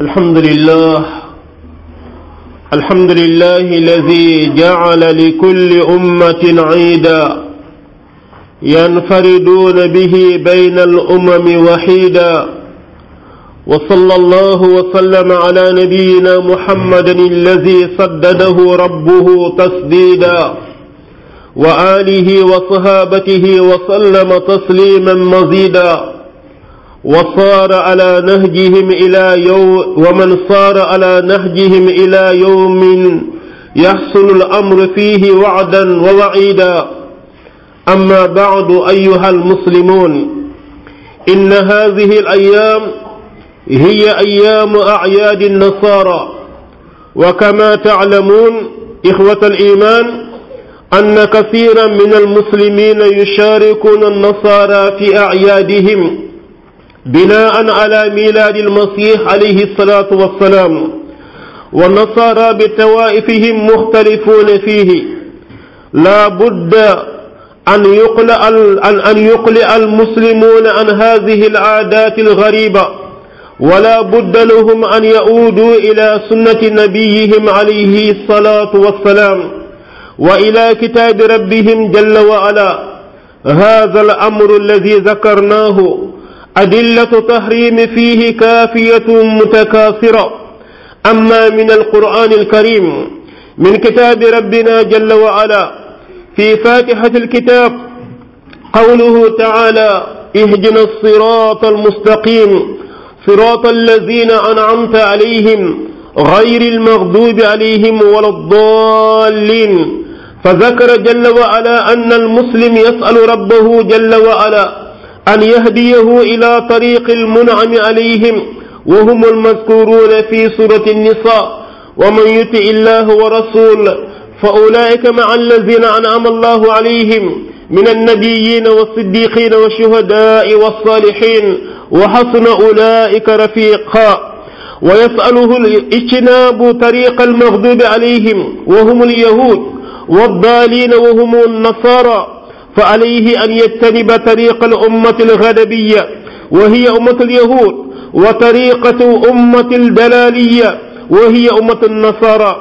الحمد لله الحمد لله الذي جعل لكل أمة عيدا ينفردون به بين الأمم وحيدا وصلى الله وسلم على نبينا محمد الذي سدده ربه تسديدا وآله وصحابته وسلم تسليما مزيدا وصار على نهجهم إلى يوم ومن صار على نهجهم إلى يوم يحصل الأمر فيه وعدا ووعيدا أما بعد أيها المسلمون إن هذه الأيام هي أيام أعياد النصارى وكما تعلمون إخوة الإيمان أن كثيرا من المسلمين يشاركون النصارى في أعيادهم بناء على ميلاد المسيح عليه الصلاة والسلام والنصارى بتوائفهم مختلفون فيه لا بد أن يقلع أن أن يقلع المسلمون عن هذه العادات الغريبة ولا بد لهم أن يعودوا إلى سنة نبيهم عليه الصلاة والسلام وإلى كتاب ربهم جل وعلا هذا الأمر الذي ذكرناه أدلة تحريم فيه كافية متكاثرة أما من القرآن الكريم من كتاب ربنا جل وعلا في فاتحة الكتاب قوله تعالى اهدنا الصراط المستقيم صراط الذين أنعمت عليهم غير المغضوب عليهم ولا الضالين فذكر جل وعلا أن المسلم يسأل ربه جل وعلا أن يهديه إلى طريق المنعم عليهم وهم المذكورون في سورة النساء ومن يطع الله ورسوله فأولئك مع الذين أنعم الله عليهم من النبيين والصديقين والشهداء والصالحين وحسن أولئك رفيقا ويسأله الاجتناب طريق المغضوب عليهم وهم اليهود والضالين وهم النصارى فعليه أن يجتنب طريق الأمة الغدبية وهي أمة اليهود وطريقة أمة الدلالية وهي أمة النصارى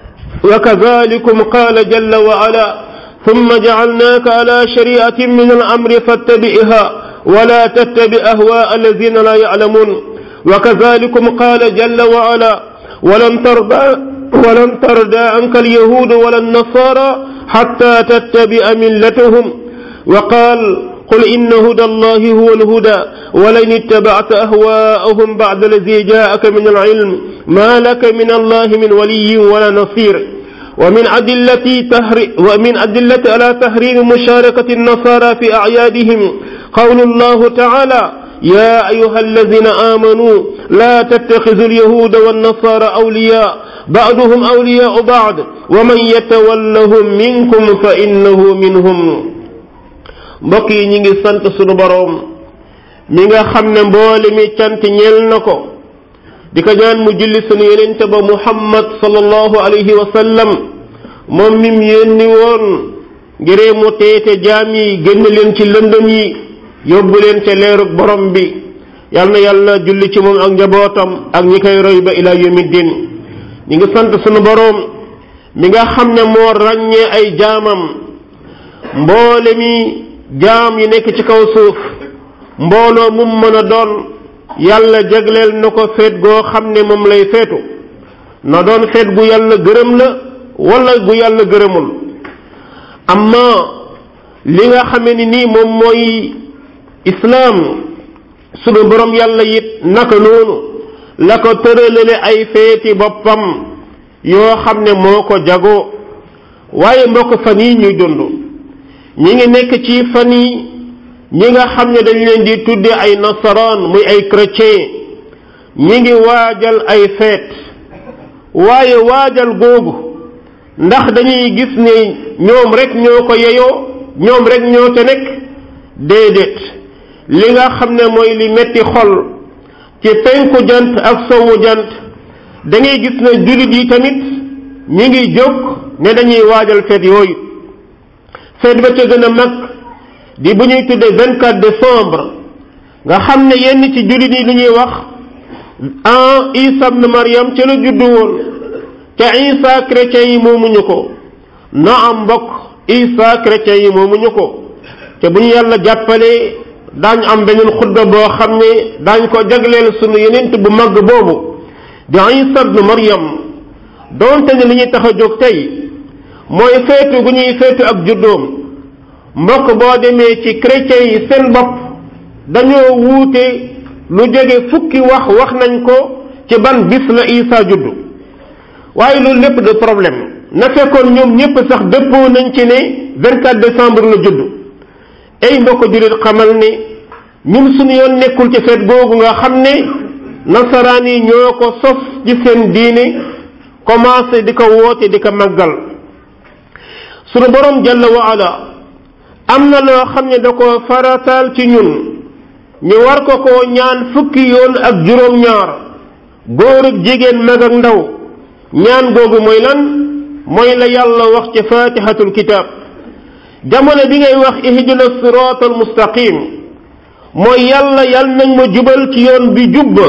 وكذلكم قال جل وعلا ثم جعلناك على شريعة من الأمر فاتبعها ولا تتبع أهواء الذين لا يعلمون وكذلكم قال جل وعلا ولن ترضى ولن ترضى عنك اليهود ولا النصارى حتى تتبع ملتهم وقال قل إن هدى الله هو الهدى ولئن اتبعت أهواءهم بعد الذي جاءك من العلم ما لك من الله من ولي ولا نصير ومن أدلة تهر ومن أدلة على تحريم مشاركة النصارى في أعيادهم قول الله تعالى يا أيها الذين آمنوا لا تتخذوا اليهود والنصارى أولياء بعضهم أولياء بعض ومن يتولهم منكم فإنه منهم mbokk yi ñi ngi sant sunu boroom mi nga xam ne mboole mi cant ñeel na ko di ko ñaan mu julli sunu yonente ba muhammad sallallahu alayhi wa sallam moom mim yónni woon ngiree mu teete jaam yi génn leen ci lëndëm yi yóbbu leen ca leerug borom bi yal na yàlla julli ci moom ak njabootam ak ñi koy roy ba ila yawmi din ñi ngi sant sunu boroom mi nga xam ne moo ràññee ay jaamam mboole mi jaam yi nekk ci kaw suuf mbooloo mum mën a doon yàlla jagleel na ko feet goo xam ne moom lay feetu na doon feet gu yàlla gërëm la wala gu yàlla gërëmul amma li nga xame ni nii moom mooy islaam sunu borom yàlla it naka noonu la ko tëralale ay feeti boppam yoo xam ne moo ko jagoo waaye mbokk fan yi ñuy dund ñi ngi nekk ci fan yi ñi nga xam ne dañ leen di tudde ay nasaraan muy ay chrétien ñi ngi waajal ay feet waaye waajal googu ndax dañuy gis ne ñoom rek ñoo ko yeyoo ñoom rek ñoo ca nekk déedéet li nga xam ne mooy li metti xol ci penku jant ak sowu jant da ngay gis ne jullit yi tamit ñi ngi jóg ne dañuy waajal feet yooyu feet ba ca gën a mag di bu ñuy tuddee vingt quatre décembre nga xam ne yenn ci jullit yi li ñuy wax ah isa ibn Maryam ca la juddu woon te isa chrétien yi moomuñu ko na am mbokk isa chrétien yi moomuñu ko te bu ñu yàlla jàppalee daañ am beneen xutba boo xam ne daañ ko jagleel sunu yenent bu mag boobu di isa ibn Maryam doonte ne li ñuy tax a jóg tey mooy feetu gu ñuy feetu ak juddoom mbokk boo demee ci chrétien yi seen bopp dañoo wuute lu jege fukki wax wax nañ ko ci ban bis la isa juddu waaye loolu lépp de problème na fekkoon ñoom ñépp sax dëppoo nañ ci ne 24 décembre la judd ay mbokk jullit xamal ne ñun suñu yoon nekkul ci feet googu nga xam ne nasaraan yi ñoo ko sos ci seen diine commencé di ko woote di ko màggal sunu borom jalla wa ala am na loo xam ne da ko farataal ci ñun ñu war ko koo ñaan fukki yoon ak juróom-ñaar góor ak jigéen mag ak ndaw ñaan googu mooy lan mooy la yàlla wax ci fatihatul kitab jamono bi ngay wax ihdina siratal mustaqim mooy yàlla yal nañ ma jubal ci yoon bi jubba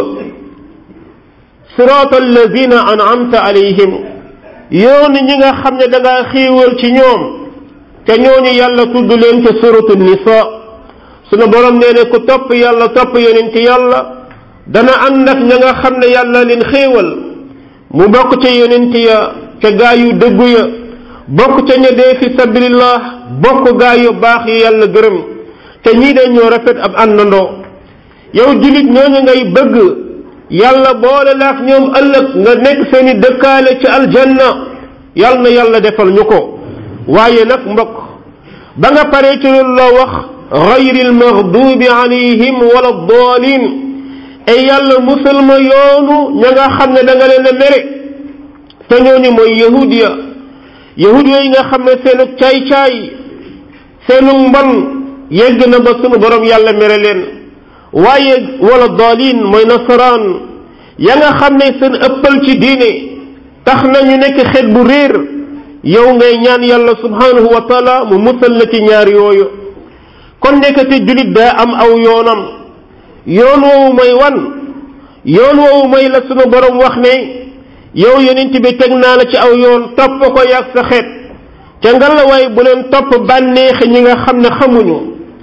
siratal lazina an'amta alayhim yoon ñi nga xam ne da ngaa xiiwal ci ñoom te ñooñu yàlla tudd leen ca suratu nisa sunu borom nee ne ku topp yàlla topp yonent yàlla dana ànd ak ña nga xam ne yàlla leen xéewal mu bokk ca yonent ya ca gaa yu dëggu ya bokk ca ña dee fi sabilillah bokk gaa yu baax yi yàlla gërëm te ñii de ñoo rafet ab àndandoo yow julit ñooñu ngay bëgg yàlla boole la ak ñoom ëllëg nga nekk seeni dëkkaale ci aljanna yàlla na yàlla defal ñu ko waaye nag mbokk ba nga paree ci loolu loo wax gayri almaghdubi alayhim wala dalin ay yàlla musal ma yoonu ña nga xam ne da nga leen a mere te ñooñu mooy yahudiya yahudiya yi nga xam ne seenu caay-caay seenu mbon yegg na ba sunu borom yàlla mere leen waaye wala dalin mooy nasaraan ya nga xam ne seen ëppal ci diine tax na ñu nekk xeet bu réer yow ngay ñaan yàlla subhanahu wa taala mu musal la ci ñaar yooyu kon nekkati julit daa am aw yoonam yoon woowu mooy wan yoon woowu mooy la sunu borom wax ne yow yonent bi teg naa la ci aw yoon topp ko yàgg sa xeet ca ngalawaay bu leen topp bànneexi ñi nga xam ne xamuñu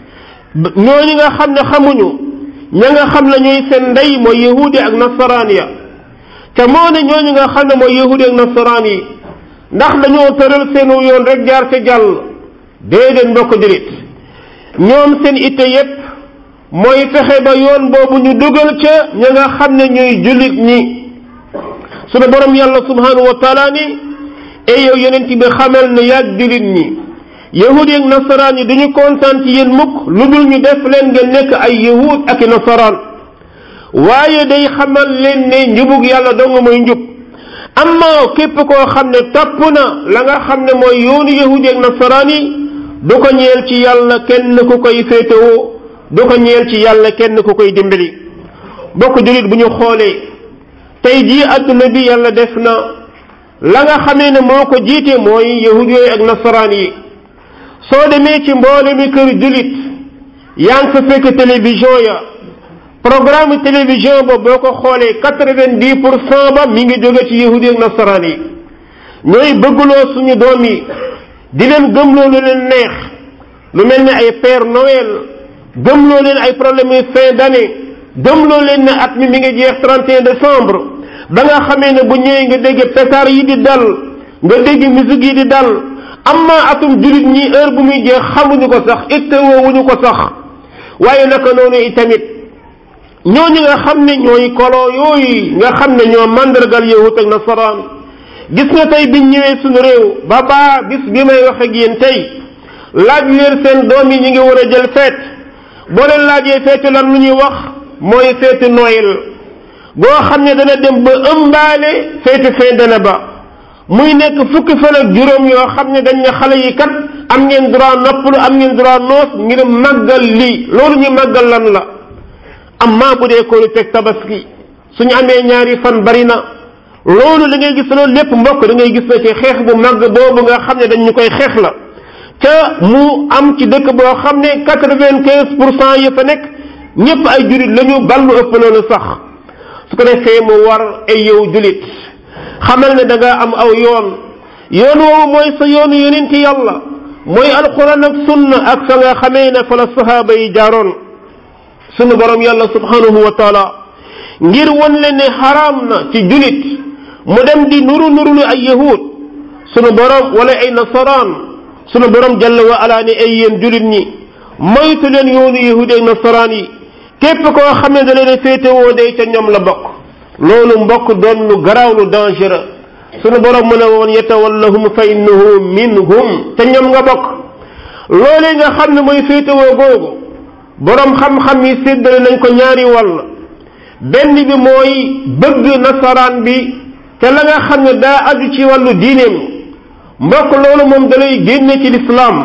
ñooñu nga xam ne xamuñu ña nga xam ne ñooy seen ndey mooy yahudi ak nasaraan ya te moo ne ñooñu nga xam ne mooy yahudi ak nasaraan yi ndax dañoo tëral seenu yoon rek jaar ca jàll déedéet mbokk julit ñoom seen itte yépp mooy fexe ba yoon boobu ñu dugal ca ña nga xam ne ñooy jullit ñi sunu borom yàlla subhanahu wa taala ni e yow yonent bi xamal ne yàgg jullit ñi yahud ak nasaraan yi duñu kontaan ci yéen mukk lu dul ñu def leen nga nekk ay yahud ak i nasaraan waaye day xamal leen ne njubug yàlla dong mooy njub amma képp koo xam ne topp na la nga xam ne mooy yoonu yahudi ak nasaraan yi du ko ñeel ci yàlla kenn ku koy féetewoo du ko ñeel ci yàlla kenn ku koy dimbali bokk julit bu ñu xoolee tey jii adduna bi yàlla def na la nga xamee ne moo ko jiite mooy yahud yooyu ak nasaraan yi soo demee ci mboole mi kër julit yaa ngi fa fekk télévision ya programme télévision ba boo ko xoolee quatre-vingt-dix pour cent ba mi ngi jóge ci yahudi ak nasaraan yi ñooy bëggloo suñu doom yi di leen gëmloo lu leen neex lu mel ne ay Père Noël gëmloo leen ay problème yi fin d'année gëmloo leen ne at mi mi ngi jeex 31 décembre ba nga xamee ne bu ñëwee nga dégg pétard yi di dal nga dégg musique yi di dal amma atum julit ñi heure bu muy jeex xamuñu ko sax itte woowuñu ko sax waaye naka noonu itamit ñooñu nga xam ne ñooy kolo yooyu nga xam ne ñoo mandargal yahut ak nasaraan gis nga tey biñ ñëwee suñu réew ba baa bis bi may wax ak yéen tey laaj leen seen doom yi ñu ngi war a jël feet boo leen laajee feetu lan lu ñuy wax mooy feetu Noël boo xam ne dana dem ba ëmbaale feetu fin dana ba muy nekk fukki fan ak juróom yoo xam ne dañ ne xale yi kat am ngeen droit noppalu am ngeen droit noos ngir màggal lii loolu ñu màggal lan la amma bu dee koolu teg tabaski suñu amee ñaari fan bari na loolu da ngay gis loolu lépp mbokk da ngay gis na ci xeex bu màgg boobu nga xam ne dañ ñu koy xeex la te mu am ci dëkk boo xam ne quatre-vingt-quinze pour cent yi fa nekk ñëpp ay jurit la ñu ballu ëpp loolu sax su ko defee mu war ay yow julit xamal ne da nga am aw yoon yoon woowu mooy sa yoonu yonenti yàlla mooy alquran ak sunna ak fa nga xamee ne fa la sahaaba yi jaaroon sunu borom yàlla subhanahu wa taala ngir won leen ne xaraam na ci julit mu dem di nuru nurulu ay yahud sunu borom wala ay nasaraan sunu borom jalla wa ala ne ay yéen julit ñi moytu leen yoonu yahud ak nasaraan yi képp koo xam ne da leen féetewoo day ca ñoom la bokk loolu mbokk doon lu garaaw lu dangereux sunu borom mu ne woon yatawallahum fa innahu minhum te ñoom nga bokk loolee nga xam ne mooy féetewoo googu borom xam-xam yi séddale nañ ko ñaari wàll benn bi mooy bëgg nasaraan bi te la nga xam ne daa aju ci wàllu diineem mbokk loolu moom dalay génne ci lislaam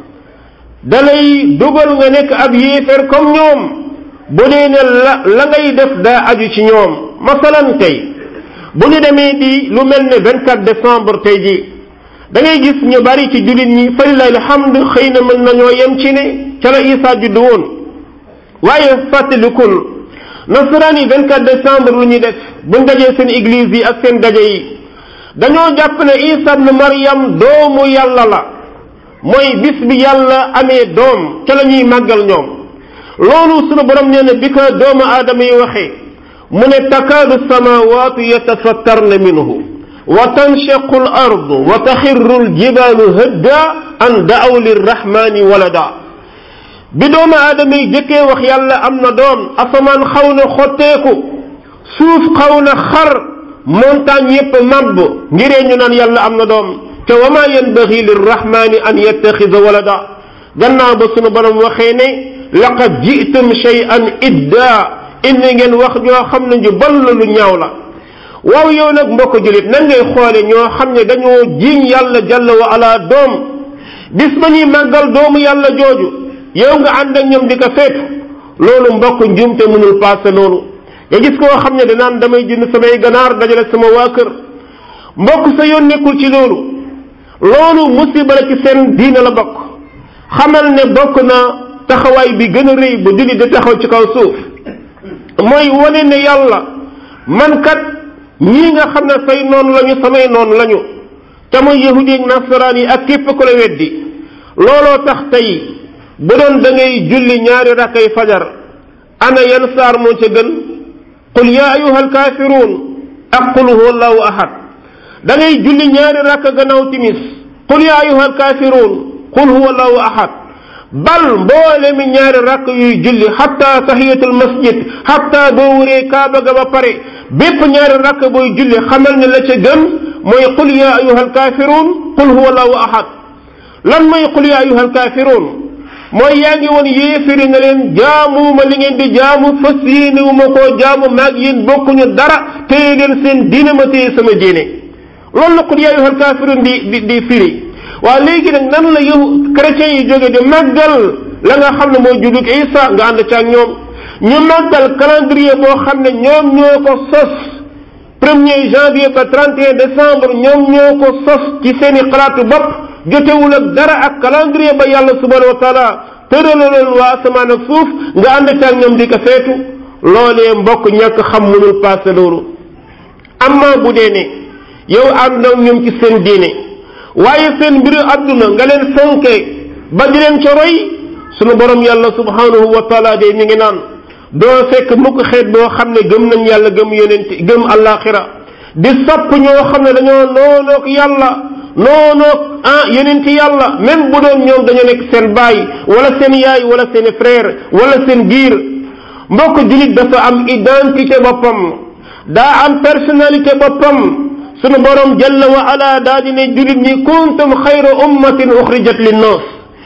dalay dugal nga nekk ab yéeféer comme ñoom bu dee ne la la ngay def daa aju ci ñoom masalan tey bu ñu demee di lu mel ne 24 décembre tey ji da ngay gis ñu bari ci jullit ñi falilahi alhamd xëy na mën nañoo yem ci ne ca la Isa juddu woon waaye fàttalikul nasaraan yi 24 décembre lu ñuy def buñ dajee seen église yi ak seen daje yi dañoo jàpp ne Isa ibn Maryam doomu yàlla la mooy bis bi yàlla amee doom ca la ñuy màggal ñoom loolu sunu borom nee na bi ko doomu aadama yi waxee mu ne takaadu samawaatu yatafattarna minhu wa tanshaqu al ardu wa taxirru al jibaalu hadda an daaw lirrahmani walada bi doomu aadama yi jëkkee wax yàlla am na doom asamaan xaw na xotteeku suuf xaw na xar montagne yépp mabb ngiree ñu naan yàlla am na doom te wa ma yanbaghi lirrahmani an yattaxida walada gannaaw ba sunu borom waxee ne laqad ji'tum shay'an idda indi ngeen wax ñoo xam ne ñu bon la lu ñaaw la waaw yow nag mbokk julit nan ngay xoole ñoo xam ne dañoo jiiñ yàlla jalla wa ala doom bis ba ñuy màggal doomu yàlla jooju yow nga ànd ak ñoom di ko feetu loolu mbokk njuumte mënul passé loolu nga gis koo xam ne danaan damay jënd samay ganaar dajale sama waa kër mbokk sa yoon nekkul ci loolu loolu musiba la ci seen diina la bokk xamal ne bokk na taxawaay bi gën a rëy ba jullit di taxaw ci kaw suuf mooy wane ne yàlla man kat ñii nga xam ne say noonu lañu samay noonu lañu te muy yahudi ak nasaraan yi ak képp ku la weddi looloo tax tey bu doon da ngay julli ñaari rakkay fajar ana yan saar moo ca gën qul yaa ayuha alkaafiruun ak qul huwa allahu ahad da ngay julli ñaari rakk gannaaw timis qul yaa ayuha alkaafiruun qul huwa allahu ahad bal mboole mi ñaari rakk yuy julli xatta tahiyatul masjid xatta boo wuree kaaba ga ba pare bépp ñaari rakk booy julli xamal ne la ca gën mooy qul yaa ayuha alkaafiruun qul huwa allahu ahad lan mooy qul yaa ayuha alkaafiruun mooy yaa ngi woon yéefiri na leen jaamuwuma li ngeen di jaamu fas yéenewuma koo jaamu maag yéen bokkuñu dara téye leen seen diine ma téye sama diine loolu la qul yaa ayuha alkaafiruun di di di firi waa léegi nag nan la yow chrétiens yi jóge di màggal la nga xam ne mooy juddug Isa nga ànd ca ak ñoom ñu màggal calendrier boo xam ne ñoom ñoo ko sos premier janvier ba 31 décembre ñoom ñoo ko sos ci seeni xalaatu bopp jotewul ak dara ak calendrier ba yàlla subhanahu wa taala tëralaloon waa asamaan ak suuf nga ànd ca ak ñoom di ko feetu loolee mbokk ñàkk xam mënul passé loolu amma bu dee ne yow ànd ak ñoom ci seen diine waaye seen mbiru àdduna nga leen fonkee ba di leen ca roy sunu borom yàlla subhanahu wa taala de mi ngi naan doo fekk mukk xeet boo xam ne gëm nañ yàlla gëm yonent gëm àllaaxira di sopp ñoo xam ne dañoo noonoog yàlla noonoog ah yonent yàlla même bu doon ñoom dañoo nekk seen baay wala seen yaay wala seen frère wala seen giir mbokk julit dafa am identité boppam daa am personnalité boppam sunu borom jalla wa ala daa di ne julit ñi kuntum xayra ummatin uxrijat linnaas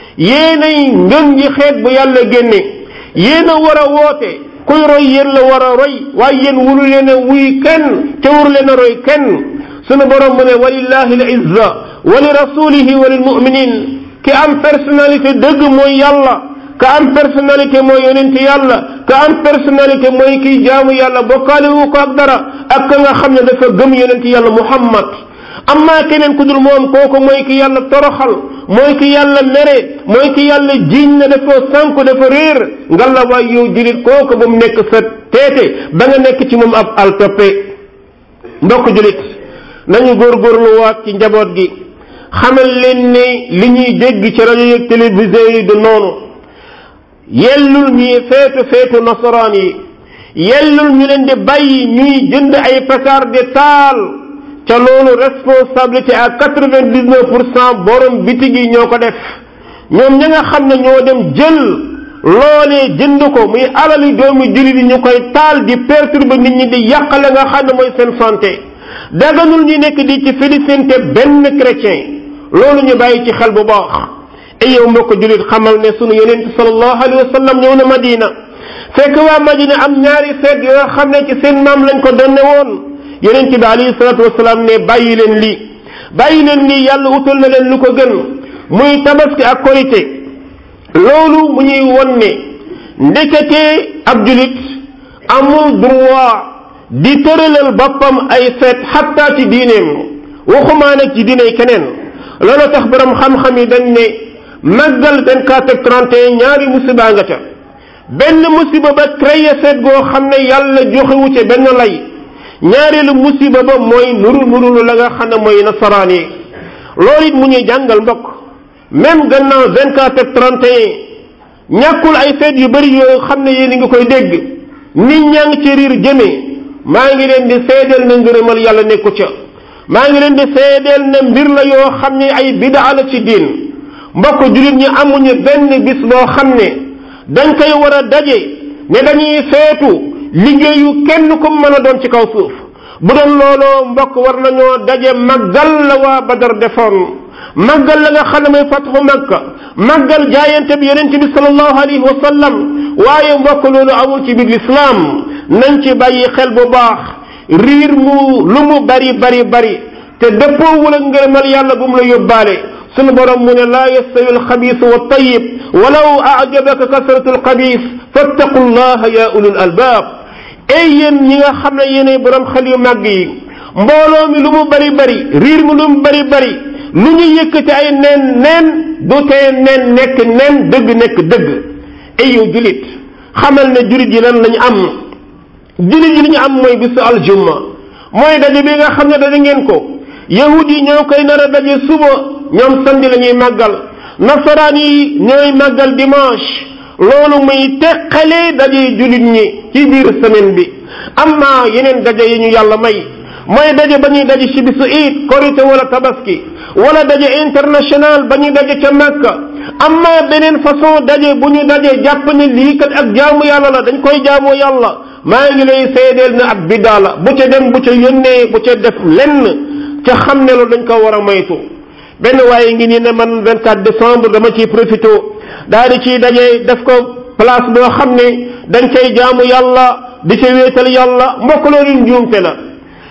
yéenay ngën ji xeet bu yàlla génne yéen a war a woote kuy roy yéen la war a roy waaye yéen wulu leen a wuy kenn te wuru leen a roy kenn sunu borom mu ne walillahi al izza wa li rasulihi wa lil muminin ki am personnalité dëgg mooy yàlla ka am personnalité mooy yonenti yàlla ka am personnalité mooy kiy jaamu yàlla bokkaale wu ko ak dara ak ka nga xam ne dafa gëm yonenti yàlla muhammad amma keneen ku dul moom kooku mooy ki yàlla toroxal mooy ki yàlla mere mooy ki yàlla jiiñ na dafa sànku dafa réer ngalla waay yow julit kooku bu mu nekk sa teete ba nga nekk ci moom ab al toppe mbokk julit nañu góorgóorluwaat ci njaboot gi xamal leen ne li ñuy dégg ci rajo yeeg télévision yi du noonu yellul ñuy feetu feetu nasaraan yi yellul ñu leen di bàyyi ñuy jënd ay pétard de taal ca loolu responsabilité à quatre-vingt-dix-neuf pour cent borom bitig yi ñoo ko def ñoom ña nga xam ne ñoo dem jël loolee jënd ko muy alali doomu jullit yi ñu koy taal di perturber nit ñi di yàqale nga xam ne mooy seen santé daganul ñu nekk di ci félicité benn chrétien loolu ñu bàyyi ci xel bu baax ay yow mbokk jullit xamal ne sunu yonent sallallahu alayhi wa sallam ñëw na Madina fekk waa Madina am ñaari feet yoo xam ne ci seen maam lañ ko donne woon yonent bi alayhi salatu wasalaam ne bàyyi leen lii bàyyi leen lii yàlla utal na leen lu ko gën muy tabaski ak korite loolu mu ñuy won ne ndekete ab julit amul droit di tëralal boppam ay feet xatta ci diineem waxumaa nag ci diiney keneen loolu tax borom xam-xam yi dañ ne màggal 24 ak 31 ñaari musiba nga ca benn musiba ba créé feet goo xam ne yàlla joxewu ci benn lay ñaareelu musiba ba mooy nuru nuru la nga xam ne mooy nasaraan yi loolu it mu ñuy jàngal mbokk même gannaaw 24 ak 31 ñàkkul ay feet yu bari yoo xam ne yéen a ngi koy dégg nit ñaa ngi ci riir jëmee maa ngi leen di seedeel na ngërëmal yàlla nekku ca maa ngi leen di seedeel na mbir la yoo xam ne ay bidaa la ci diin mbokk jullit ñi amuñu benn bis boo xam ne dañ koy war a daje ne dañuy feetu liggéeyu kenn ku mën a doon ci kaw suuf bu doon looloo mbokk war nañoo daje màggal la waa Badar defoon màggal la nga xam ne mooy fatxu Makka màggal jaayante bi yonent bi sallallahu alayhi wa sallam waaye mbokk loolu amul ci biir lislaam nañ ci bàyyi xel bu baax riir mu lu mu bari bari bari te dëppoowul ak ngërëmal yàlla bu mu la yóbbaale sunu borom mu ne laa yastawi alxabiis wa tayib walaw ajabaka kasratu alxabiis fattaqu llaha ya ulul albaab ey yéen ñi nga xam ne yéenay borom xel yu màgg yi mbooloo mi lu mu bari bari riir mi lu mu bari bari lu ñu yëkkati ay neen neen du tee neen nekk neen dëgg nekk dëgg ey yow julit xamal ne julit yi lan lañu am julit yi li ñu am mooy bisu aljumma mooy daje bi nga xam ne daje ngeen ko yahud yi ñoo koy nar a daje suba ñoom samedi la ñuy màggal nasaraan yi ñooy màggal dimanche loolu muy teqale daje julit ñi ci biir semaine bi amma yeneen daje yi ñu yàlla may mooy daje ba ñuy daje ci bisu iid korite wala tabaski wala daje international ba ñuy daje ca Makka amma beneen façon daje bu ñu daje jàpp ne lii kat ak jaamu yàlla la dañ koy jaamu yàlla maa ngi lay seedeel na ab biddaa la bu ca dem bu ca yónnee bu ca def lenn ca xam ne loolu dañ ko war a moytu benn waaye ngi nii ne man 24 décembre dama ciy profité daal di ciy daje def ko place boo xam ne dañ cay jaamu yàlla di ca wéetal yàlla mbokk loolu njuumte la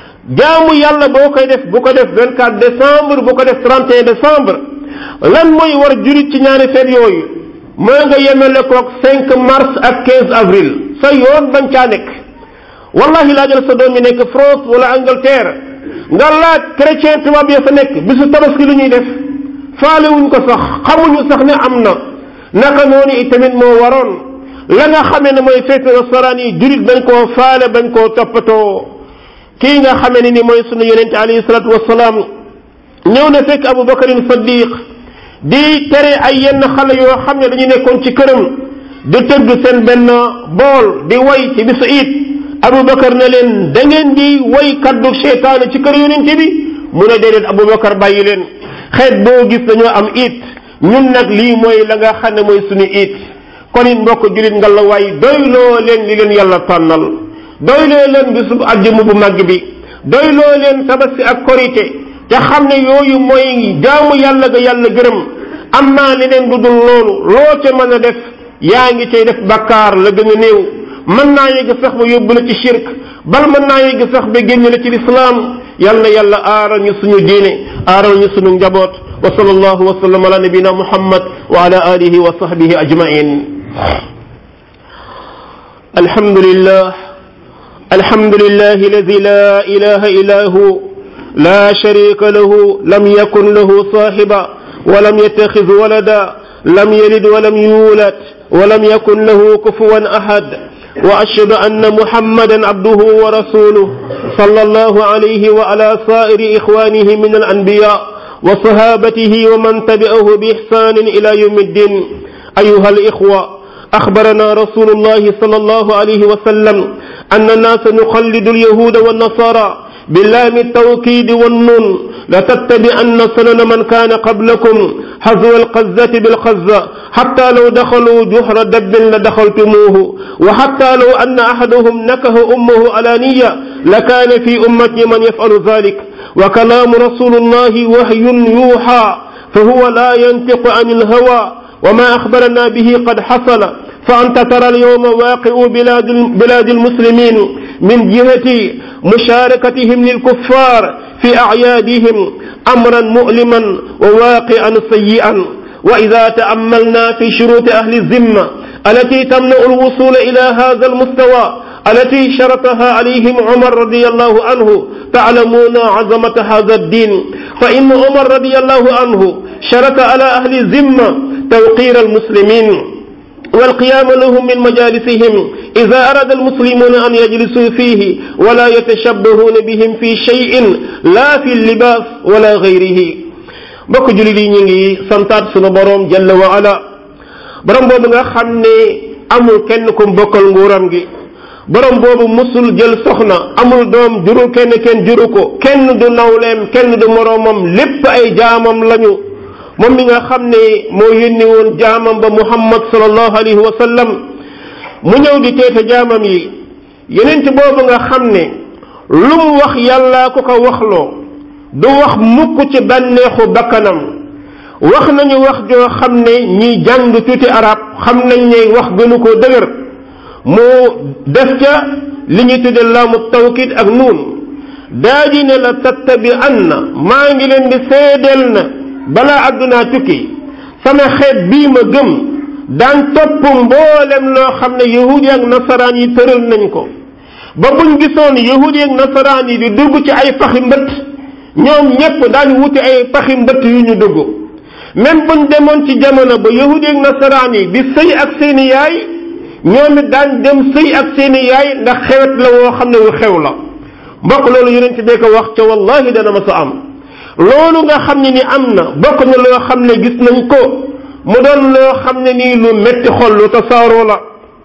jaamu yàlla boo koy def bu ko def 24 décembre bu ko def 31 décembre lan mooy war jurit ci ñaari feet yooyu moo nga yemele koog 5 mars ak 15 avril sa yoon bañ caa nekk wallahi laajal sa doom yi nekk France wala Angleterre nga laaj chrétien tubaab ya fa nekk bisu tabaski lu ñuy def faalewuñ ko sax xamuñu sax ne am na naka noonu itamit moo waroon la nga xamee ne mooy feetu nasaraan yi jurit bañ koo faale bañ koo toppatoo kii nga xamee ne ni mooy sunu yonente alayhi salatu wasalaam ñëw na fekk Abu Bakarin Saddiq di tere ay yenn xale yoo xam ne dañu nekkoon ci këram di tëgg seen benn bool di way ci bisu it Abu Bakar ne leen da ngeen di way kaddu seytaane ci kër yonente bi mu ne déedéet Abu Bakar bàyyi leen xeet boo gis dañoo am it ñun nag lii mooy la nga xam ne mooy sunu it kon it mbokk julit nga la waay doyloo leen li leen yàlla tànnal doyloo leen bisub àjjuma bu màgg bi doyloo leen tabaski ak korite te xam ne yooyu mooy jaamu yàlla ga yàlla gërëm am naa leneen du dul loolu loo ca mën a def yaa ngi cay def bakkaar la gën a néew mën naa yegg sax ba yóbbu la ci shirk bal mën naa yegg sax ba génn la ci lislaam yal na yàlla aaral ñu suñu diine aaral ñu suñu njaboot wa sallallahu wa sallam ala nabina muhammad wa ala alihi wa sahbihi ajmain alhamdulillah الحمد لله الذي لا إله إلا هو لا شريك له لم يكن له صاحبا ولم يتخذ ولدا لم يلد ولم يولد ولم يكن له كفوا أحد وأشهد أن محمدا عبده ورسوله صلى الله عليه وعلى سائر إخوانه من الأنبياء وصحابته ومن تبعه بإحسان إلى يوم الدين أيها الإخوة أخبرنا رسول الله صلى الله عليه وسلم أن الناس نخلد اليهود والنصارى باللام التوكيد والنون لتتبعن سنن من كان قبلكم حذو القزة بالقزة حتى لو دخلوا جحر دب لدخلتموه وحتى لو أن أحدهم نكه أمه علانية لكان في أمتي من يفعل ذلك وكلام رسول الله وحي يوحى فهو لا ينطق عن الهوى وما أخبرنا به قد حصل فأنت ترى اليوم واقع بلاد بلاد المسلمين من جهة مشاركتهم للكفار في أعيادهم أمرا مؤلما وواقعا سيئا وإذا تأملنا في شروط أهل الذمة التي تمنع الوصول إلى هذا المستوى التي شرطها عليهم عمر رضي الله عنه تعلمون عظمة هذا الدين فإن عمر رضي الله عنه شرط على أهل الذمة توقير المسلمين والقيام لهم من مجالسهم إذا أراد المسلمون أن يجلسوا فيه ولا يتشبهون بهم في شيء لا في اللباس ولا غيره bokk jullit yi ñu ngi santaat sunu boroom jalla wa ala borom boobu nga xam ne amul kenn ku bokkal nguuram gi borom boobu musul jël soxna amul doom juru kenn kenn juru ko kenn du nawleem kenn du moroomam lépp ay jaamam lañu moom mi nga xam ne moo yónni woon jaamam ba muhammad sallallahu alayhi wa sallam mu ñëw di teete jaamam yi yenent boobu nga xam ne lu mu wax yàllaa ko ko waxloo du wax mukk ci bànneexu bakkanam wax nañu wax joo xam ne ñi jàng tuuti arab xam nañ ne wax gënu koo dëgër mu def ca li ñuy tudde laamu tawkid ak nuun daa di ne la tattabi anna maa ngi leen di seedeel na balaa àddunaa tukki sama xeet bii ma gëm daan topp mboolem loo xam ne yahudi ak nasaraan yi tëral nañ ko ba buñ gisoon yahudi ak nasaraan yi di dugg ci ay paxi mbëtt ñoom ñépp daañu wuti ay paxi mbëtt yu ñu dugg même buñ demoon ci jamono ba yahudi ak nasaraan yi di sëy ak seeni yaay ñoom it daan dem sëy ak seeni yaay ndax xewet la woo xam ne wu xew la mbokk loolu yonent bee ko wax ca wallahi dana ma sa am loolu nga xam ne ni am na bokk na loo xam ne gis nañ ko mu doon loo xam ne nii lu metti xol lu tasaaroo la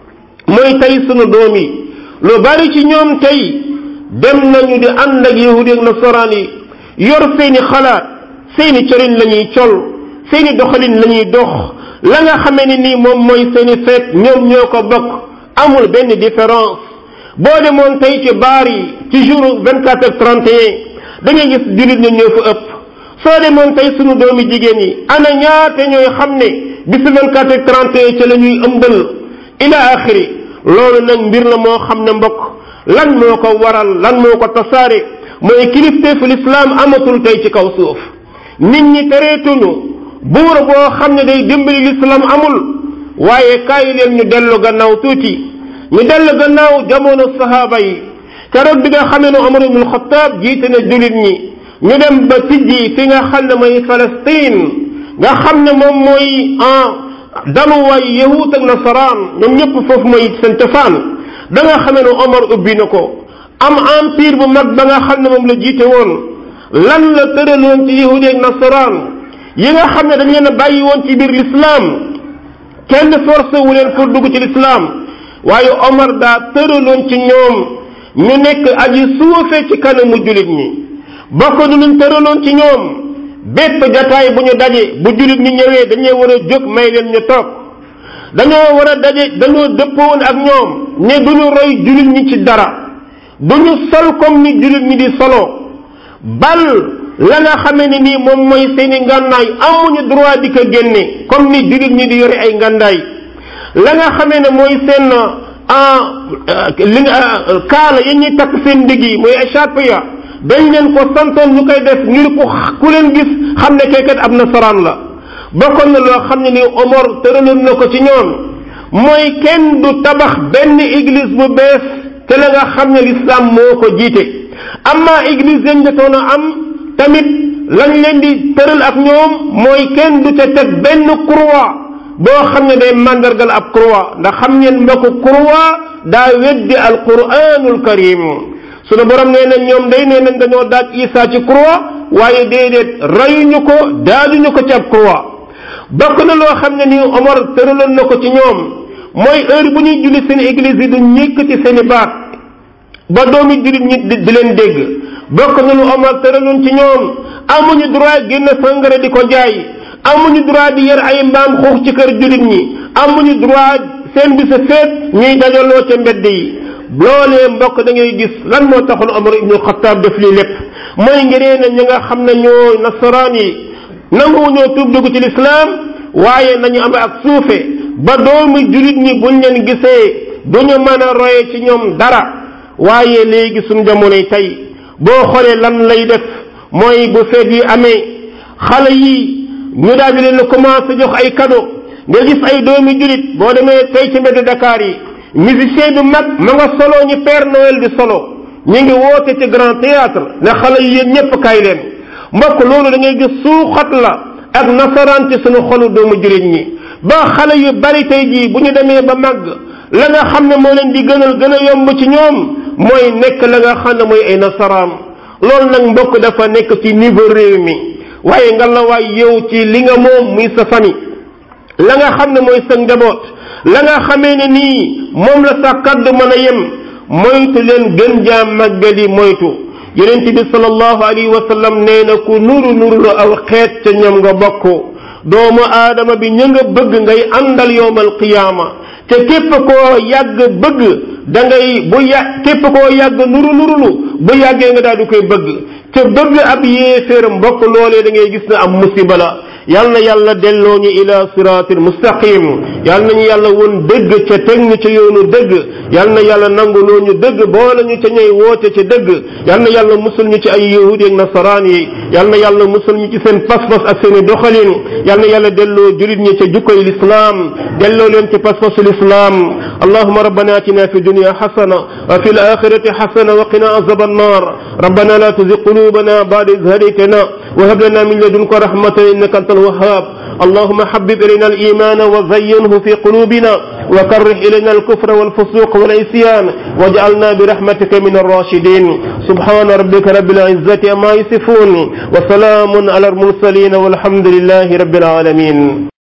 mooy tey sunu doom yi lu bari ci ñoom tey dem nañu di ànd ak yahudi ak nasaraan yi yor seeni xalaat seeni cëriñ la ñuy col seeni doxalin la ñuy dox la nga xamee ne nii moom mooy seeni feet ñoom ñoo ko bokk amul benn différence boo demoon tey ci baar yi ci jour 24 ak 31 da ngay gis jullit ñi ñoo fa ëpp soo demoon tey sunu doomi jigéen yi ana ñaate ñooy xam ne bisu 24 ak 31 ca la ñuy ëmbal ila axiri loolu nag mbir la moo xam ne mbokk lan moo ko waral lan moo ko tasaare mooy kilifteefu lislaam amatul tey ci kaw suuf nit ñi tereetuñu buur boo xam ne day dimbali lislaam amul waaye kaay leen ñu dellu gannaaw tuuti ñu dellu gannaaw jamono sahaaba yi keroog bi nga xamee ne Omar ibn Xattaab jiite na jullit ñi ñu dem ba tijji fi nga xam ne mooy Palestine nga xam ne moom mooy en daluwaay yahut ak nasaraan ñoom ñëpp foofu mooy seen cosaan da nga xamee ne Omar ubbi na ko am empire bu mag ba nga xam ne moom la jiite woon lan la tëraloon ci yahudi ak nasaraan yi nga xam ne dañ leen a bàyyi woon ci biir l'islam kenn forcé wu leen pour dugg ci l'islam waaye Omar daa tëraloon ci ñoom ñu nekk aji suufe ci kanamu jullit ñi bokk nu luñ tëraloon ci ñoom bépp jataay bu ñu daje bu jullit ñi ñëwee dañoo war a jóg may leen ñu toog dañoo war a daje dañoo dëppoon ak ñoom ne duñu roy jullit ñi ci dara duñu sol comme ni jullit ñi di solo bal la nga xamee ne nii moom mooy seeni ngànnaay amuñu droit di ko génne comme ni jullit ñi di yore ay ngàndaay la nga xamee ne mooy seen li nga kaala yi ñuy takk seen ndigg yi mooy écharpe ya dañ leen ko santoon ñu koy def ngir ku ku leen gis xam ne kaykat ab nasaraan la bokkoon na loo xam ne ni Omar tëraloon na ko ci ñoom mooy kenn du tabax benn église bu bees te la nga xam ne l'islam moo ko jiite amma église yañ jotoon a am tamit lañ leen di tëral ak ñoom mooy kenn du ca teg benn croix boo xam ne day màndargal ab croix ndax xam ngeen mbokk croix daa weddi alquranul karim sunu borom nee na ñoom day nee nañ dañoo daaj Isa ci croix waaye déedéet rayuñu ko daajuñu ko ci ab croix bokk na loo xam ne nii Omar tëraloon na ko ci ñoom mooy heure bu ñuy julli seen église yi du ñëkk ci seen i baat ba doomi jullit ñi di leen dégg bokk na lu Omar tëraloon ci ñoom amuñu droit génn sangara di ko jaay amuñu droit di yar ay mbaam xuux ci kër jullit ñi amuñu droit seen bi sa feet ñuy dajaloo ca mbedd yi loolee mbokk da ngay gis lan moo taxoon Omar ibnu Xattaab def lii lépp mooy ngiree na ñi nga xam ne ñoo nasaraan yi nanguwuñoo tuub dugg ci lislaam waaye nañu am ak suufe ba doomi jullit ñi buñ leen gisee duñu mën a roye ci ñoom dara waaye léegi suñ jamonoy tey boo xoolee lan lay def mooy bu feet yi amee xale yi ñu daal di leen commencé jox ay cadeau nga gis ay doomi jullit boo demee tey ci mbedd Dakar yi musicien bi mag ma nga solo ñi Père Noël di solo ñu ngi woote ci grand théâtre ne xale yi yéen ñépp kaay leen mbokk loolu da ngay gis suuxat la ak nasaraan ci suñu xolu doomu jullit ñi ba xale yu bari tey jii bu ñu demee ba màgg la nga xam ne moo leen di gënal gën a yomb ci ñoom mooy nekk la nga xam ne mooy ay nasaraan loolu nag mbokk dafa nekk ci niveau réew mi waaye nga la waay yow ci li nga moom muy sa famille la nga xam ne mooy sa njaboot la nga xamee ne nii moom la sa kaddu mën a yem moytu leen gën jaa màggali moytu yonent bi sallallahu alayhi wa sallam nee na ku nuru nuru la aw xeet ca ñoom nga bokk doomu aadama bi ña nga bëgg ngay àndal yowmal qiyaama te képp koo yàgg bëgg da ngay bu yà képp koo yàgg nuru nurulu bu yàggee nga daal di koy bëgg te bëgg ab yéeféer mbokk loolee da ngay gis ne am musiba la yal na yàlla delloo ñu ila siraatil mustaqim yal nañu yàlla won dëgg ca teg ñu ca yoonu dëgg yal na yàlla nanguloo ñu dëgg boole ñu ca ñay woote ca dëgg yal na yàlla musul ñu ci ay yahudi ak nasaraan yi yal na yàlla musul ñu ci seen pas-pas ak seen i doxalin yal na yàlla delloo julit ñi ca jukkoy lislaam delloo leen ci pas-pasu lislaam allahuma rabbana atina fi dunya xasana wa fi alaxirati xasana wa qina azab annar rabbana la tuzig qulubana ba'da idh hadaytana wa hab lana min ladunka rahmatan innaka anta الوهاب اللهم حبب إلينا الإيمان وزينه في قلوبنا وكره إلينا الكفر والفسوق والعصيان واجعلنا برحمتك من الراشدين سبحان ربك رب العزة أما يصفون وسلام على المرسلين والحمد لله رب العالمين